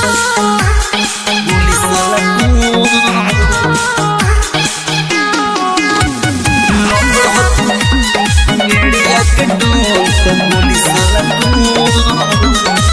Police वाला कौन एड़िया के डोल तो पुलिस वाला कौन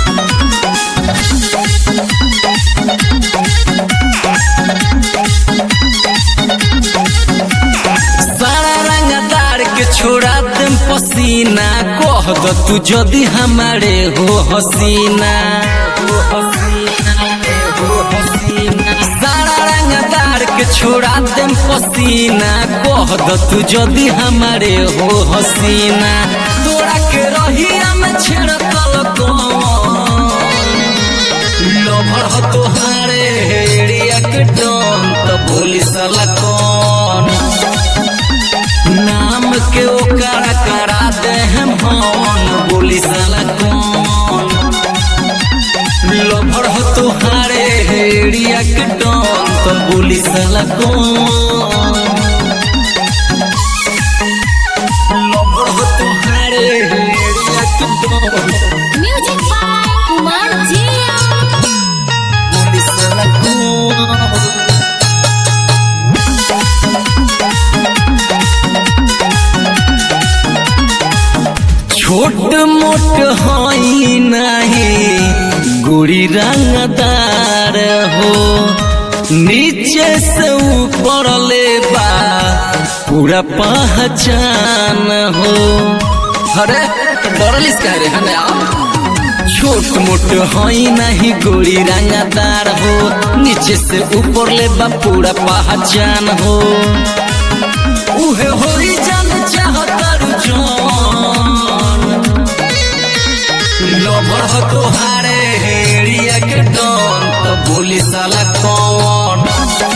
सारा रंगदार के छोड़ा देम पसीना कह द तू जदी हमारे हो हसीना हो हसीना हो हसीना सारा रंगदार के छोड़ा देम पसीना कह द तू जदी हमारे हो हसीना तोरा के रहिया में छिड़कल कौन लभर हो तोहारे एड़िया के डोन तो पुलिस वाला कौन नाम के ओकरा करा दे हम हन पुलिस वाला कौन लभर हो तोहारे एड़िया के डोन तो पुलिस वाला कौन लभर हो तोहारे एड़िया के डोन Music by Kumar Jia. Police वाला कौन छोट मोट हई नहीं गुड़ी रंगदार हो नीचे से ऊपर ले बा पूरा पहचान हो अरे डरलिस कह रे हने छोट मोट हई नहीं गोरी रंगदार हो नीचे से ऊपर ले बा पूरा पहचान हो उहे होई जान चाहतर जान लभर हो तोहारे हेड़िया के डन तो बोली साला कौन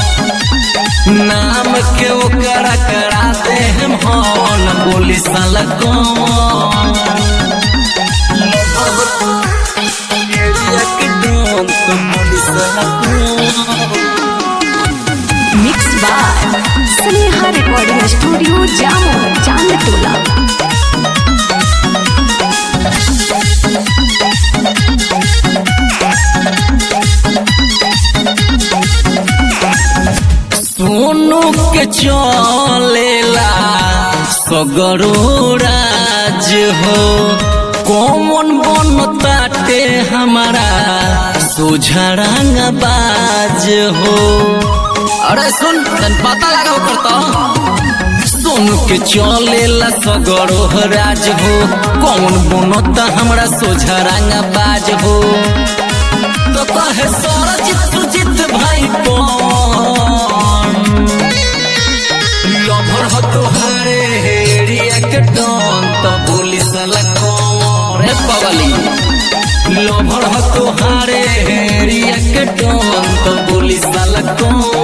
नाम के ओकरा करा दे हम हन बोली साला कौन लभर हो हेड़िया के डन तो बोली साला कौन Mixed by Sneha Recording Studio, Jammu, Chandtola. Sonu के चलेला सगरो राज हो कौन बन ताटे हमारा सोझरंग बाज हो अरे सुन तन पता लगा करता सोनू के चलेला सगरो राज हो कौन बनता हमरा सोझरंग बाज हो तो कहे सरजित सुजित भाई कौन लभर हो तोहारे हेड़िया के डन तो बोली साला कौन रे पगली लभर हो तोहारे हेड़िया के डन तो बोली साला कौन